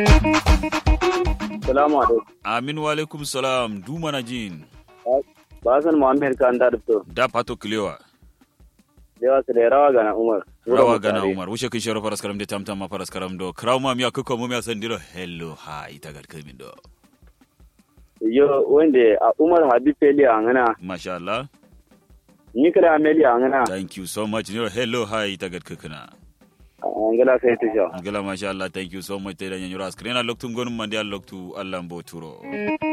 Salamu alaikum. Amin wa alaikum salam du mana jin. Basan Muhammad kan da dubto. Da pato kilewa. Dewa su da rawa gana Umar. Rawa gana Umar. Wuce kin shoro faras karam de tamtam ma faras karam do. Kraw ma miya kuko mu miya sandiro. Hello hi tagar kamin do. Yo wanda a Umar Habib Feli a ngana. Masha Allah. Ni kada Ameli a ngana. Thank you so much. Niro hello hi tagar kakana. Angala sai tusha. Ngala masha Allah thank you so much. Teda nyanyura screen a loktu ngonum mandi a loktu Allah mboturo.